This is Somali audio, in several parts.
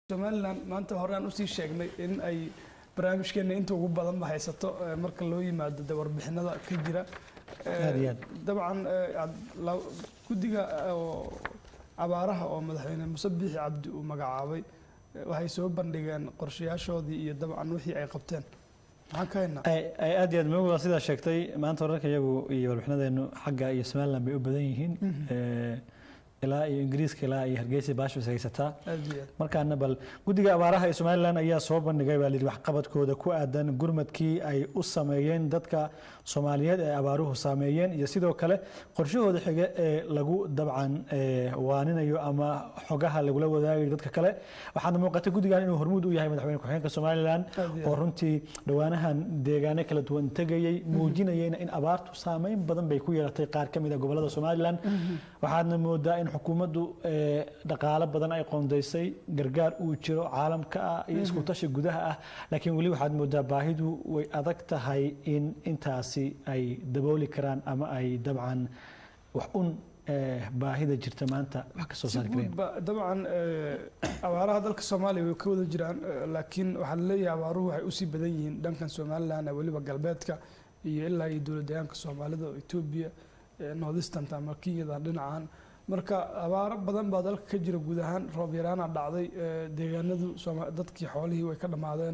somalilan maanta hore aan usii sheegnay in ay barnaamijkeena inta ugu badan ba haysato eh, marka loo yimaado de warbixinada ka jira Eh, Aad iyo aad. dabcan eh, ad- la- guddiga eh, oo abaaraha oo madaxweyne muse biixi cabdi uu magacaabay eh, waxay soo bandhigeen qorshayaashoodii iyo dabcan wixii ay qabteen maxaan ka haynaa ay ay aad iyo aad muhiim u ah sidaa sheegtay maanta wararka iyagu iyo warbixinadeenu xagga iyo somaliland bay u badan yihiin Eh, ilaa iyo ingiriiska ilaa iyo hargeysa baashbas haysataa aad iyo aad markaana bal guddiga abaaraha ee somalilan ayaa soo bandhigay baa layidhi waxqabadkooda ku aadan gurmadkii ay u sameeyeen dadka soomaaliyeed ee abaaruhu saameeyeen iyo sidoo kale qorshahooda xige ee lagu dabcan eh, waaninayo ama xogaha lagula wadaagayo dadka kale waxaana muuqata guddigan inuu hormuud u yahay madaxweyne ku-xigeenka somalilan Aad iyo oo aad. runtii dhowaanahan deegaano kala duwan tegayey muujinayeyna in abaartu saameyn badan bay ku yeelatay qaar ka mid a gobolada somalilan waxaadna moodaa in xukuumaddu eh, dhaqaalo badan ay qoondaysay gargaar uu jiro caalamka ah iyo isku tashi gudaha ah laakiin weli waxaad moodaa baahidu way adag tahay in intaasi ay dabooli karaan ama ay dabcan wax un eh, baahida jirta maanta wax ka soo si saari kareen guudba dabcan eh, abaaraha dalka soomaaliya way ka wada jiraan eh, laakiin waxaa laleeyahay abaaruhu waxay usii badan yihiin dhankan somaliland eh, weliba galbeedka iyo ilaa iyo dowlad deegaanka soomaalida oo etoobiya eh, northeastern ama kenyada dhinacan marka abaaro badan baa dalka ka jira guud ahaan roob yaraana dhacday eh, deegaanadu Sooma- dadkii xoolihii way ka dhammaadeen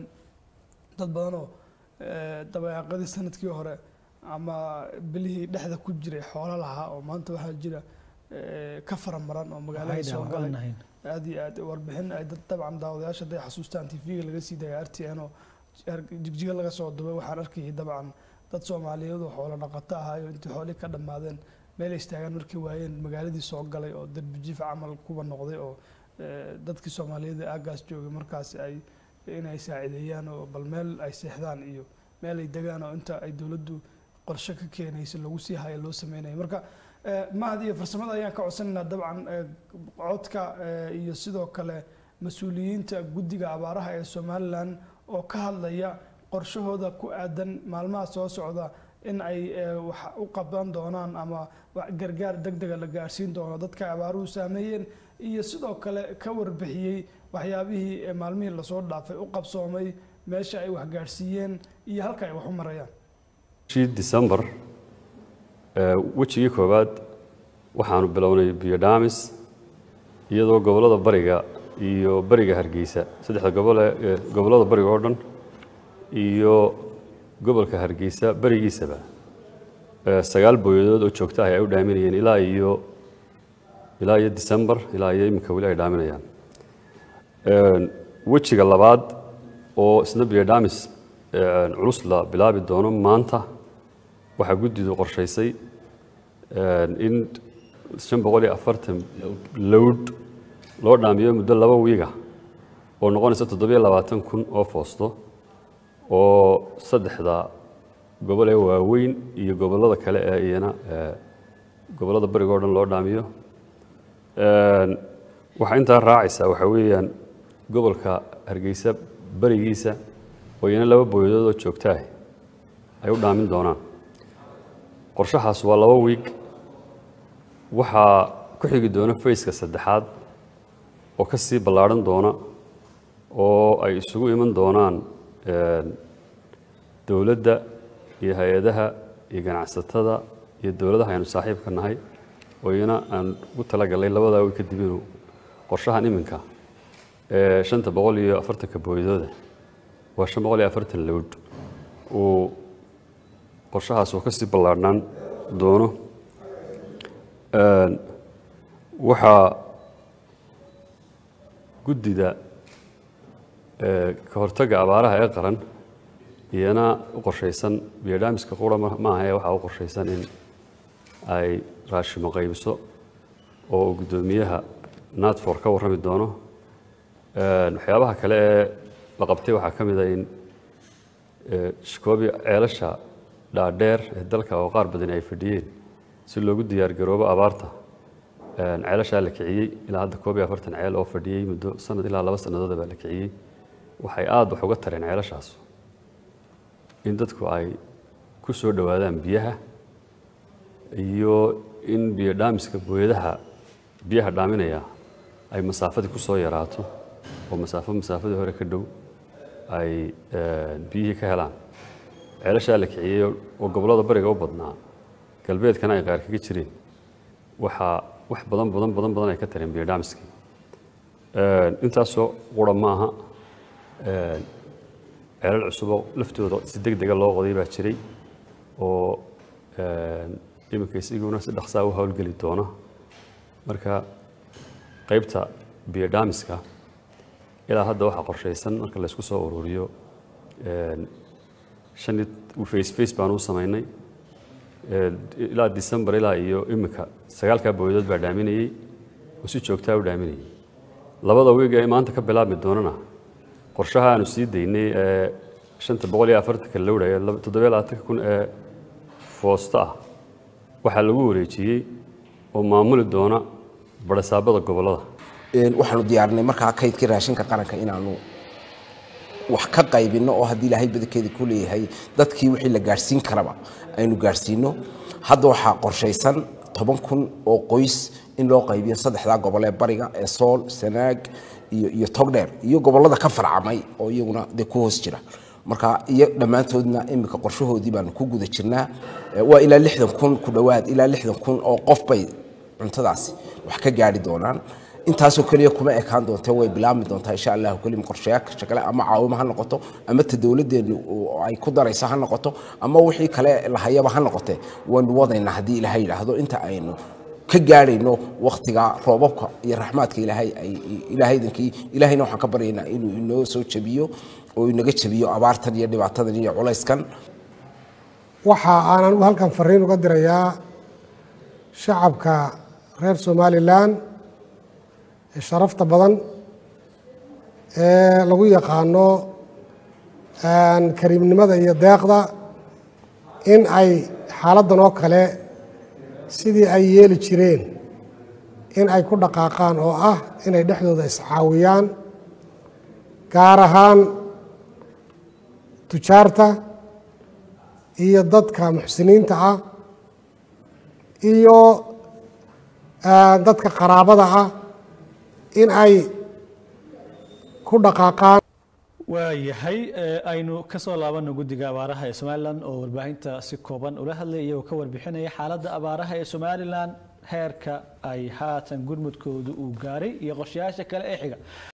dad badan oo eh, dabayaaqadii sanadkii hore ama bilihii dhexda ku jiray xoolo lahaa oo maanta waxaa jira eh, ka faramaran oo magaalada Waxay soo dhahaan, galay waxaan ahayn. aad iyo aad warbixin ay dad dabcan daawadayaasha hadday xasuustaan tv-ga laga sii daya r t n oo er- jigjiga laga soo dubay waxaan arkayay dabcan dad soomaaliyeed oo xoolo dhaqato ahaayo intii xoolihii ka dhammaadeen meel ay istaagaan markay waayeen magaaladii soo galay oo derbijiif camal kuba noqday oo eh, dadkii soomaaliyeed ee aagaas joogay markaas ay inay saacideeyaan oo bal meel ay seexdaan iyo meel ay degaan oo inta ay dowladdu qorshe ka keenayso lagu sii hayo loo sameynayo marka eh, mahad iyo farsamada ayaan ka codsanaynaa dabcan eh, codka eh, iyo sidoo kale mas-uuliyiinta guddiga abaaraha ee somalilan oo ka hadlaya qorshahooda ku aadan maalmaha soo socda in ay eh, wax u qaban doonaan ama wax gargaar degdega la gaarsiin doono dadka abaaruhu saameeyeen iyo sidoo kale ka warbixiyey waxyaabihii eh, maalmihii lasoo dhaafay u qabsoomay meesha ay wax gaarsiiyeen iyo halka ay wax u marayaan bishii December ee wejigii koowaad waxaanu bilownay biyo dhaamis iyadoo gobollada bariga iyo bariga hargeysa saddexda gobol ee ee gobollada bariga oo dhan iyo gobolka hargeysa barigiisaba ee sagaal booyadood oo joogta ah ay u dhaaminayeen ilaa iyo ilaa iyo December ilaa iyo iminka weli ay dhaaminayaan Een, wejiga labaad oo isna biyo dhaamis een, culus la bilaabi doono maanta waxaa guddidu qorshaysay een, in shan boqol iyo afartan lowd loo dhaamiyo muddo laba wiiga oo noqonaysa toddobiyo labaatan kun oo foosto oo saddexda gobol ee waaweyn iyo gobollada kale ee iyana ee, gobollada bariga oo dhan loo dhaamiyo Een, waxaa intaa raacaysa waxaa weeyaan gobolka hargeysa barigiisa oo iyana laba booyadood oo joogta ah ay u dhaamin doonaan qorshahaas waa laba wiig waxaa ku xigi doona fayska saddexaad oo ka sii ballaadhan doona oo ay isugu iman doonaan een, dowladda iyo hay-adaha iyo ganacsatada iyo dowladaha aynu saaxiibka nahay oo iyana aan ugu talagalay labadaa wiig kadib inuu qorshahan iminka ee shanta boqol iyo afartanka booyadooda waa shan boqol iyo afartan lowd uu qorshahaas uu ka sii ballaadhnaan doono Een, waxaa guddida ee, ka hortagga abaaraha ee qaran iyana u qorshaysan biyodhaamiska qura ma ma aha ee waxaa u qorshaysan in ay raashimo qaybiso oo uu guddoomiyaha natfor ka warrami doono Een, waxyaabaha kale ee la qabtay waxaa ka mid ah in ee, shikoobi ceelasha dhaadheer ee dalka oo qaar badan ay fadhiyeen si loogu diyaar garoobo abaarta Een, ceelashaa la kiciyey ilaa hadda koob iyo afartan ceel oo fadhiyey muddo sanad ilaa laba sannadood baa la kiciyey waxay aad wax uga tareen ceelashaas in dadku ay ku soo dhowaadaan biyaha iyo in biyo dhaamiska booyadaha biyaha dhaaminaya ay masaafadii ku soo yaraato oo masaafo masaafadii hore ka dhow ay biyihii ka helaan ceelashaa la kiciyey oo gobollada bariga u badnaa galbeedkana ay qaar kaga jireen waxaa wax badan badan badan badan ay ka tareen biodhamiskii intaasoo qura maaha ceelal cusuboo laftooda si deg dega loo qoday baa jiray oo iminka isiguna si dhaqsaa u howlgeli doona marka qaybta biodhamiska ilaa hadda waxaa qorshaysan marka laysku soo ururiyo shan face face baan u samaynay ilaa december ilaa iyo iminka sagaalkaa booyadood baa dhaaminayey oo si joogtaa u dhaaminayay labada wiig ee maanta ka bilaabmi doonana qorshaha aanu sii daynay ee shanta boqol iyo afartanka lowdhaya toddobiyo labaatanka kun ee foosta ah waxaa lagu wareejiyey oo maamuli doona barasaabada gobollada waxaanu diyaarinay markaa kaydkii raashinka qaranka inaanu wax ka qaybinno oo haddii ilaahay badankeeda ku leeyahay dadkii wixii la gaadhsiin karaba aynu gaadhsiino hadda waxaa qorshaysan toban kun oo qoys in loo qaybiyo saddexdaa gobol ee bariga ee sool sanaag iyo iyo togdheer iyo gobollada ka farcamay oo iyaguna dee ku hoos jira marka iyo dhammaantoodna iminka qorshahoodii baanu ku guda jirnaa waa ilaa lixdan kun ku dhowaad ilaa lixdan kun oo qof bay cuntadaasi wax ka gaari doonaan intaasoo keliya kuma ekaan doonte way bilaabmi doontaa insha allahu kelim qorshayaasha kale ama caawimo ha noqoto ama ta dowladdeenu ay ku daraysa ha noqoto ama wixii kale lahayaba ha noqote waynu wadaynaa haddii ilaahay yidhaahdo inta aynu ka gaadhayno waktiga roobabka iyo raxmaadka ilaahay ay ilaahaydankii ilaahayna waxaan ka baryaynaa inuu inoo soo jabiyo oo inaga jabiyo abaartan iyo dhibaatadan iyo culayskan waxa aanan halkan fariin uga dirayaa shacabka reer somalilan ee sharafta badan ee lagu yaqaano kariimnimada iyo deeqda in ay xaaladdan oo kale sidii ay yeeli jireen in ay ku dhaqaaqaan oo ah inay dhexdooda iscaawiyaan gaar ahaan tujaarta iyo dadka muxsiniinta ah iyo dadka qaraabada ah in ay ku dhaqaaqaan waayahay aynu ka soo laabano guddiga abaaraha ee somalilan oo warbaahinta si kooban ula hadlay iyagoo ka warbixinaya xaaladda abaaraha ee somalilan heerka ay haatan gurmudkoodu uu gaaray iyo qorshayaasha kale ee xiga